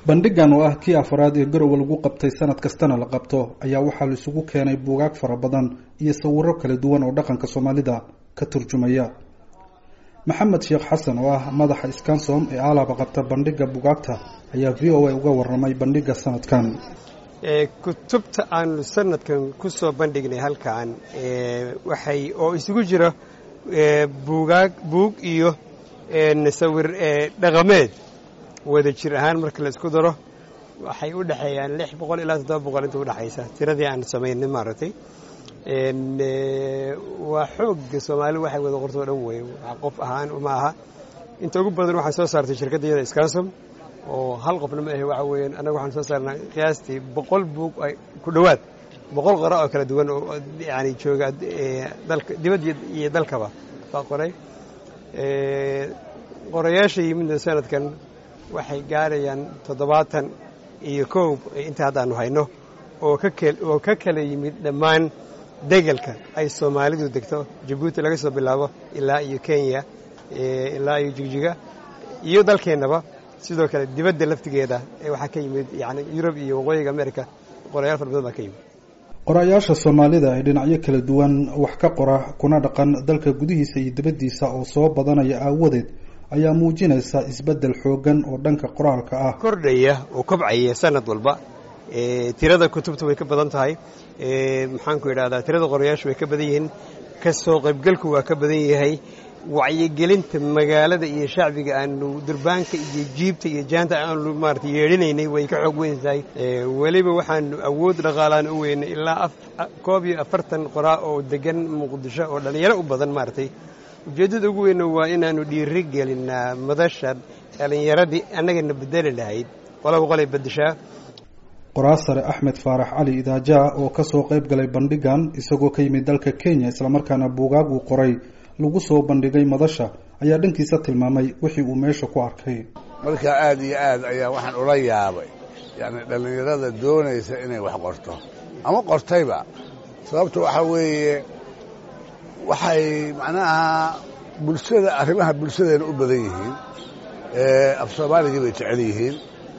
bandhigan oo ah kii afraad ee garowe lagu qabtay sanad kastana la qabto ayaa waxaa la isugu keenay buugaag fara badan iyo sawiro kala duwan oo dhaqanka soomaalida ka turjumaya maxamed sheekh xasan oo ah madaxa scansom ee aalaba qabta bandhiga bugaagta ayaa v o a uga waramay bandhiga sanadkan kutubta aanu sanadkan kusoo bandhignay halkan waxay oo isugu jira buugaag buug iyo sawir dhaqameed wada jir ahaan marka la isku daro waxay u dhexeeyaan lix boqol ilaa toddoba boqol inta udhexaysa tiradii aan samaynay maaragtay waa xoogga soomaali waxay wada qorto o dhan wey qof ahaan ma aha inta ugu badan waxaa soo saartay shirkadda iyada scansom oo hal qofna ma ahe waxa weeyaan annaga waxaan soo saarnaa qiyaastii boqol buug ku dhowaad boqol qora oo kala duwan oo yani jooga dalka dibadda iyo dalkaba baa qoray qorayaasha yimidna sanadkan waxay gaarayaan toddobaatan iyo kow inta haddaanu hayno oo oo ka kala yimid dhammaan degelka ay soomaalidu degto jabuuti laga soo bilaabo ilaa iyo kenya ilaa iyo jigjiga iyo dalkeennaba sidoo kale dibadda laftigeeda waxaa ka yimid yani yurub iyo waqooyiga america qorayaal fara badan baa ka yimid qorayaasha soomaalida ee dhinacyo kala duwan wax ka qora kuna dhaqan dalka gudihiisa iyo dibaddiisa oo soo badanaya aawadeed ayaa muujinaysa isbeddel xoogan oo dhanka qoraalka ah kordhaya oo kobcaya sanad walba tirada kutubta way ka badan tahay maxaanku idhahdaa tirada qorayaashu way ka badan yihiin kasoo qaybgalku waa ka badan yahay wacyigelinta magaalada iyo shacbiga aanu durbaanka iyo jiibta iyo jaanta aanu maarata yeedhinaynay way ka xoog weyn tahay weliba waxaanu awood dhaqaalaan u weynay ilaa koob iyo afartan qoraa oo degan muqdisho oo dhallinyaro u badan maaragtay ujeeddada ugu weyna waa inaanu dhiiri gelinaa madasha dhallinyaradii annagana bedeli lahayd qolaba qolay beddeshaa qoraasare axmed faarax cali idaajaa oo kasoo qayb galay bandhigan isagoo ka yimid dalka kenya islamarkaana buugaag uu qoray lagu soo bandhigay madasha ayaa dhankiisa tilmaamay wixii uu meesha ku arkay marka aada iyo aad ayaa waxaan ula yaabay yacni dhallinyarada doonaysa inay wax qorto ama qortayba sababta waxaa weeye waxay macnaha bulshada arrimaha bulshadeena u badan yihiin af soomaaligii bay jecel yihiin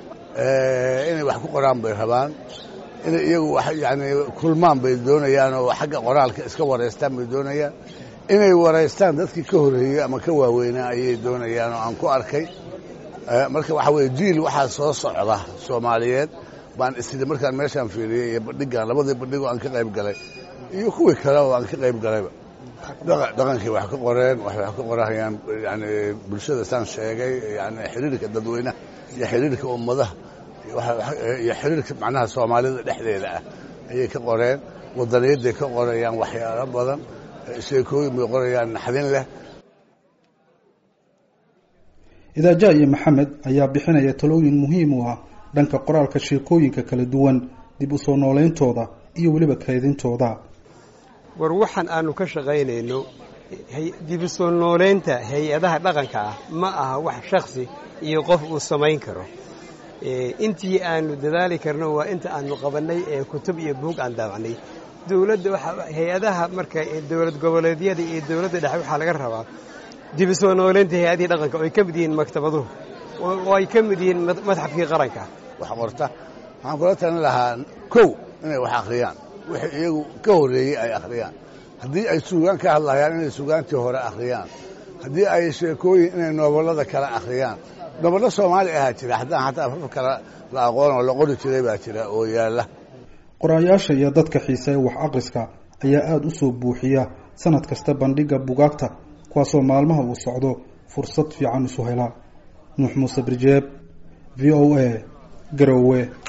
inay wax ku qoraan bay rabaan inay iyagu wax yacni kulmaan bay doonayaan oo xagga qoraalka iska waraystaan bay doonayaan inay waraystaan dadkii ka horreeyey ama ka waaweynaa ayay doonayaan oo aan ku arkay marka waxaa weeye jiil waxaa soo socda soomaaliyeed baan isidi markaan meeshaan fiiriyey iyo bandhigan labadii bandhigoo aan ka qayb galay iyo kuwii kale oo aan ka qayb galayba dhaqankii wax ka qoreen waxay wax ka qorahayaan yani bulshada saan sheegay yani xiriirka dadweynaha iyo xiriirka ummadaha iyo xiriirka macnaha soomaalida dhexdeeda ah ayay ka qoreen wadaniyadday ka qorayaan waxyaalo badan sheekooyin bay qorayaan naxdin leh idaaja iyo maxamed ayaa bixinaya talooyin muhiim u ah dhanka qoraalka sheekooyinka kala duwan dib u soo noolayntooda iyo weliba kaydintooda war waxaan aanu ka shaqaynayno dib u soo noolaynta hay-adaha dhaqanka ah ma aha wax shaksi iyo qof uu samayn karo intii aanu dadaali karno waa inta aanu qabannay ee kutub iyo buug aan daabacnay dowladda hay-adaha marka dowlad goboleedyada iyo dowladda dhexe waxaa laga rabaa dib u soo noolaynta hay-adihii dhaqanka oo ay ka mid yihiin maktabaduhu oo ay ka mid yihiin madxafkii qaranka wax qorta waxaan kula talin lahaa kow inay wax akhriyaan wixii iyagu ka horreeyey ay akhriyaan haddii ay suugaan ka hadlayaan inay suugaantii hore akhriyaan haddii ay sheekooyin inay nooballada kale akhriyaan nobollo soomaali ahaa jira haddaan xataa afaf kale la aqoon oo la qori jiray baa jira oo yaalla qorayaasha iyo dadka xiiseeya wax akhriska ayaa aada u soo buuxiya sanad kasta bandhigga bugaagta kuwaasoo maalmaha uu socdo fursad fiican isu helaa nuux muuse birjeeb v o a garowe